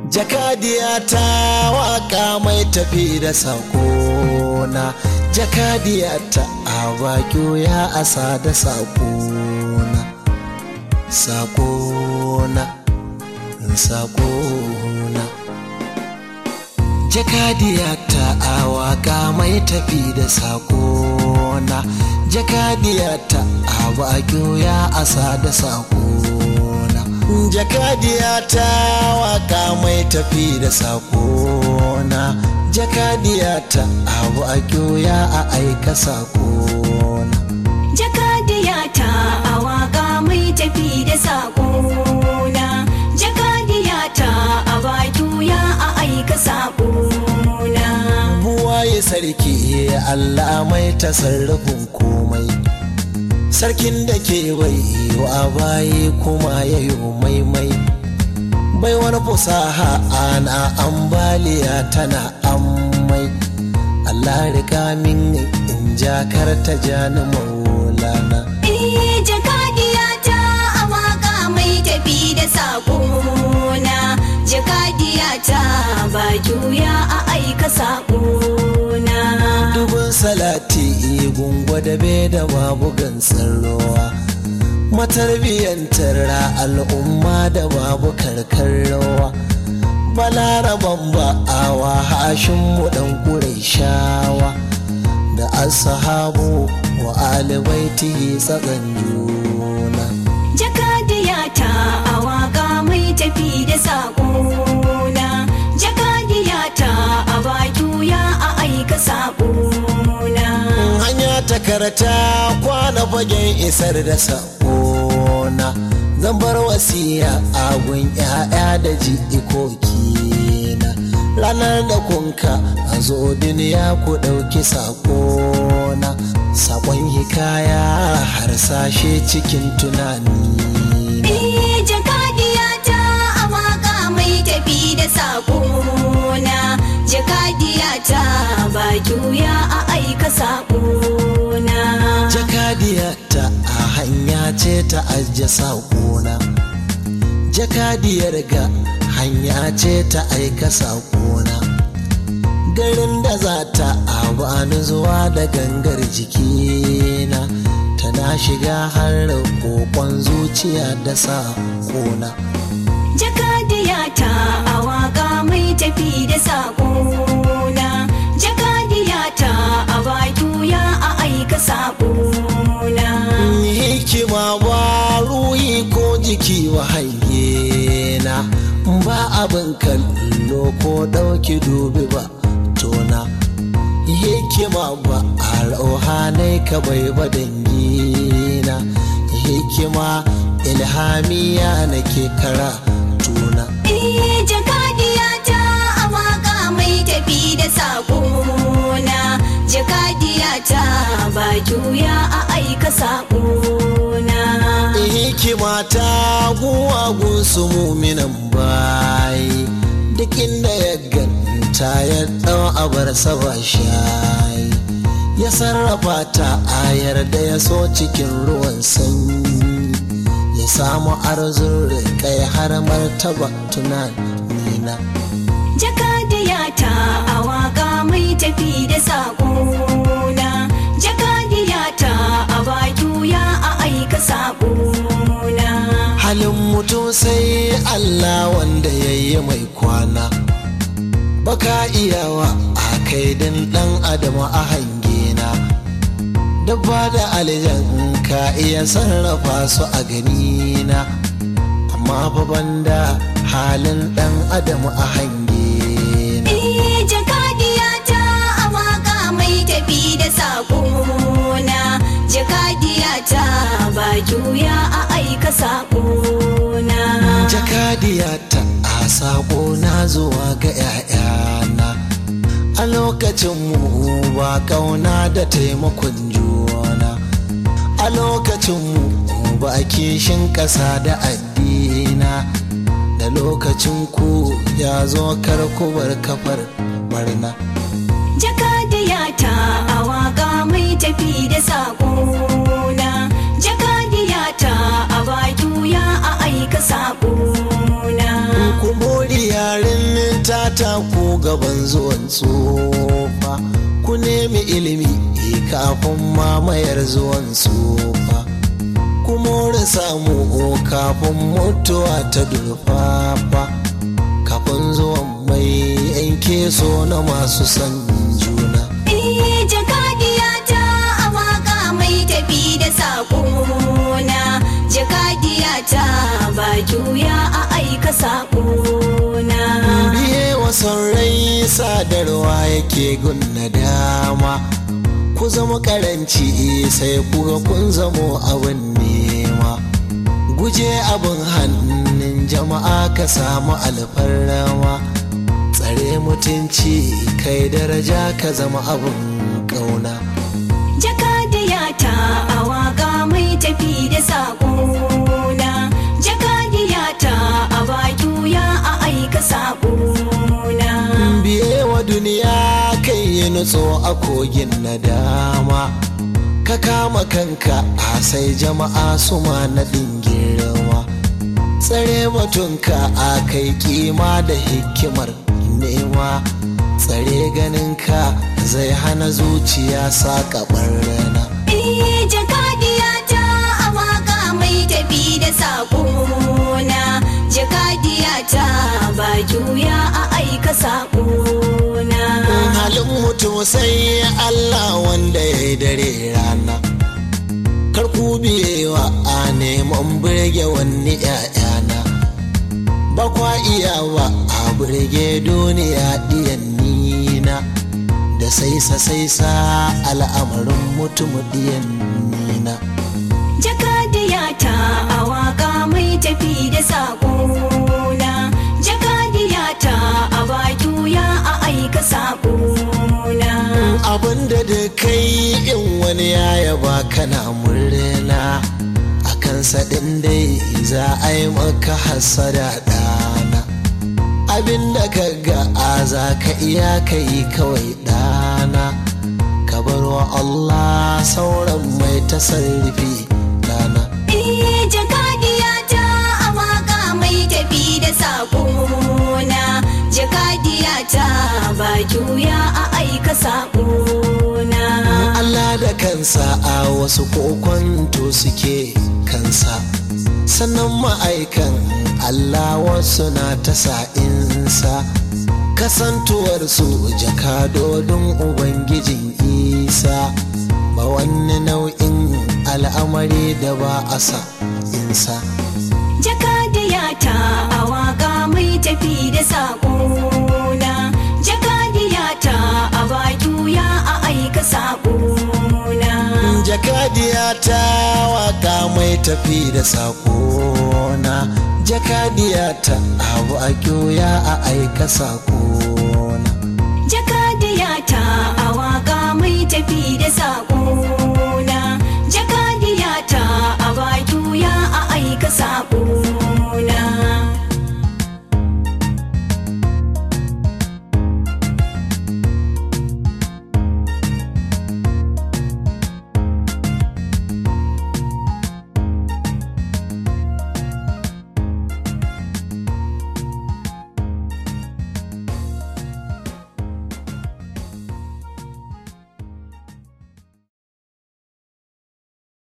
jakadiya ta waka mai tafi da sakona jakadiya ta abakyo ya asa da sakona sakona sakona jakadiya ta awaka mai tafi da sakona jakadiya ta abakyo ya asa da sakona jakadiya ta waka mai tafi da sakona jakadiya ta abu a ya a aika sakona jakadiya ta a waka mai tafi da sakona jakadiya ta a baki ya a aika sakona buwaye sarki allah mai tasarrufin komai sarkin da ke bai wa baye kuma ya yi maimai bai wani fusaha ana ambaliya tana ammai Allah riga min in jakar ta jani maulana Eh jakadiya ta a waka mai tafi da sakona jakadiya ta baki ya a aika sakona dubin salati gungwa da be da babu gansan ruwa matarbiyyantar al'umma da babu karkar rawa balaraban ba'awa hashin mu dan shawa da ashabu wa alibaiti tsakan juna jakadiya ta a waka mai tafi da sakona jakadiya ta a baki ya a aika sakona hanya ta karata kwana fagen isar da sakona zan bar wasiya agun 'ya'ya da jikoki na ranar da kunka a zo duniya ku ɗauki sakona sakon hikaya harsashe cikin tunani Eh jakadiya ta a waka mai tafi da sakona jakadiya ta baki ya a aika sakona jakadiya ta a hanya ce ta ajiye sakona jakadiyar ga hanya ce ta aika sakona garin da za ta abani zuwa da gangar jikina tana shiga har kokon zuciya da sakona jakadiya ta a waka mai tafi da sakona jakadiya ta a baki ya a aika sakona hikima ba ruhi ko jiki wa na ba abin kallo ko ɗauki dubi ba tona hikima ba a rauhanai ka bai ba dangina hikima ilhamiya nake kara tuna Eh jakadiya ta a waka mai tafi da sakona jakadiya ta baki ya a aika sakona hikima ta guwagun su muminan bayi duk inda ya ganta ya ɗau abar ba shayi ya sarrafa ta ayar da ya so cikin ruwan sanyi ya samu arzun kai har martaba tunanina jakadiya ta a waka mai tafi da sakona jakadiya ta a baki ya a aika sakona halin mutum sai Allah wanda ya yi mai kwana baka iyawa a kaidin ɗan adama a hangena dabba da aljan ka iya sarrafa su a ganina amma fa banda halin ɗan adama a hangena Eh jakadiya ta a waka mai tafi da sakona jakadiya ta baki ya a aika sakona jakadiya ta a sako na zuwa ga 'ya'yana a lokacin mu ba kauna da taimakon juna a lokacin mu ba kishin ƙasa da addina da lokacin ku ya zo karkubar kafar barna jakadiya ta a waka mai tafi da sakona jakadiya ta a baki ya a aika sakona ku mori yaren gaban zuwan tsufa ku nemi ilimi kafin mamayar zuwan tsufa ku more samu kafin mutuwa ta durfafa kafin zuwan mai yanke so na masu san juna Eh, jakadiyata a waka mai tafi da saƙona jakadiyata ba juya a aika saƙona biye wasan rai sadarwa yake gunna dama ku zama karanci sai kuga kun zamo abin nema guje abin hannun jama'a ka samu alfarrama tsare mutunci kai daraja ka zama abin ƙauna jakadiyata a waka mai tafi da saƙona jakadiyata a ba juya a aika saƙona biye wa duniya kai yi nutso a kogin nadama ka kama kanka a sai jama'a su ma naɗin girma tsare mutunka a kai kima da hikimar nema tsare ganinka zai hana zuciya saƙa rana Eh, jakadiyata a waka mai tafi da saƙona jakadiyata ba juya a aika saƙona halin mutum sai Allah wanda ya yi dare rana kar ku biyewa a neman birge wani ‘ya'yana ba kwa iyawa a birge duniya ɗiyan nina da saisa saisa al'amarin mutum ɗiyan nina jakadiyata a waka mai tafi da saƙona jakadiyata a ba juya a aika saƙona abinda da kai in wani ya yaba kana murna a kansa ɗin dai za a yi maka hasada ɗana abinda ka ga a za ka iya ka yi kawai ɗana ka bar wa Allah sauran mai tasarrufi ɗana Eh, jakadiyata a waka mai tafi da saƙona jakadiyata ba juya a aika saƙona Allah da kansa a wasu kokonto suke kansa sannan ma'aikan Allah wasu na ta sa'insa kasantuwarsu jakadodin Ubangijin Isa ba wani nau'in al'amari da ba a sa insa jakadiyata a waka mai tafi da saƙona jakadiyata a ba juya a aika saƙona jakadiya ta waka mai tafi da sakona jakadiya ta abu a kyoya a aika sakona jakadiyata a waka mai tafi da saƙo